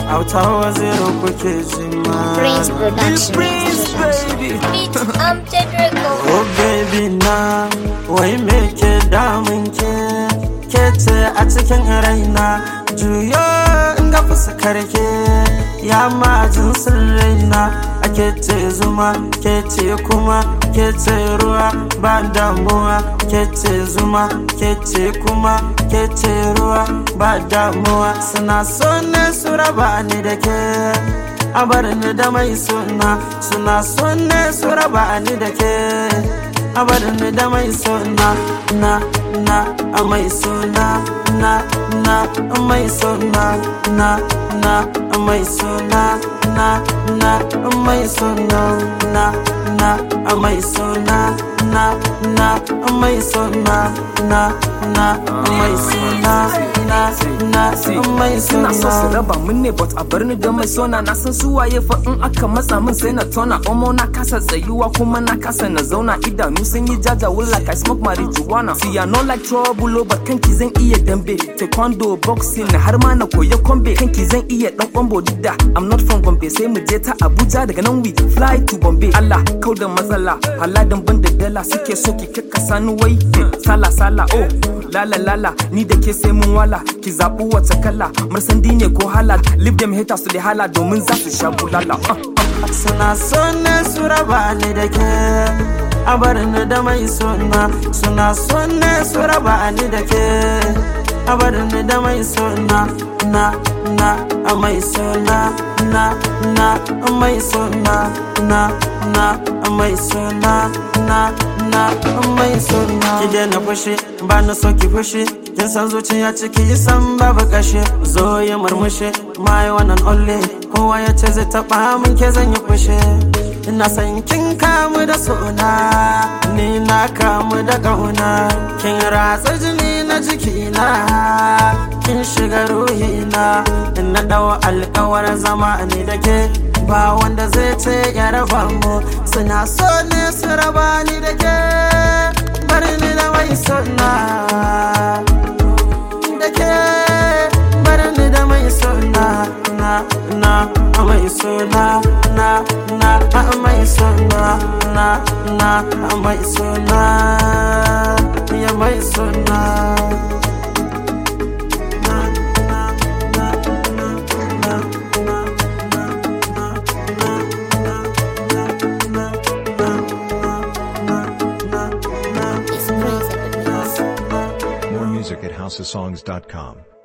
auta waziri kuke jima Prince Production. Prince baby Beat Amjad Record. Oh baby na wai me ke damun ke ke ce a cikin raina juyo in ga fuskar ke ya majin sirraina ake ce zuma ke ce kuma ke ce ruwa ba damuwa ke ce zuma ke ce kuma ke ce ruwa ba damuwa suna so ne su raba ni da ke a bar ni da mai suna suna so ne su raba ni da ke a bar ni da mai suna na na a mai suna na na a mai suna na na a mai suna na na a mai suna na na a mai suna na na a mai suna na na a mai suna na na a mai Suna so su suna raba mun ne but a bar ni da mai sona na san su waye fa in aka matsa min sai na tona omo na kasa tsayuwa kuma na kasa na zauna idanu sun yi jaja will like I smoke marijuana see I no like trouble but kanki zan iya dambe taekwondo boxing har ma na koya kombe kanki zan iya dan kwambo duk da I'm not from Gombe sai mu je ta Abuja daga nan we fly to Bombay Allah kau da matsala haladan ban da dala suke so ki kakkasa ni wai sala sala oh lala lala ni da ke sai mun wala ki zaɓi wace kala marsandi ne ko hala leave them haters su da hala domin za su sha bulala uh, uh. suna so ne su raba ni da ke a bar ni da mai suna suna so ne su raba ni da ke a bar ni da mai suna na na a mai suna na na a mai suna na na a mai suna na na a mai suna ki daina fushi ba na so ki fushi kin san zuciya ciki san babu kashe zo yi murmushi my one and only kowa ya ce zai taba min ke zan yi fushi ina san kin kamu da sona ni na kamu da kauna kin ratsa jini na jikina kin shiga ruhina ina dawo alkawar zama ni da ke ba wanda zai ce ya raba mu suna so ne su raba ni da ke bari ni da mai sona da ke bari ni da mai sona na na a mai sona na na a mai sona na na a mai sona ya mai sona na na na na na na It's Prince Production. More music at housesongs.com.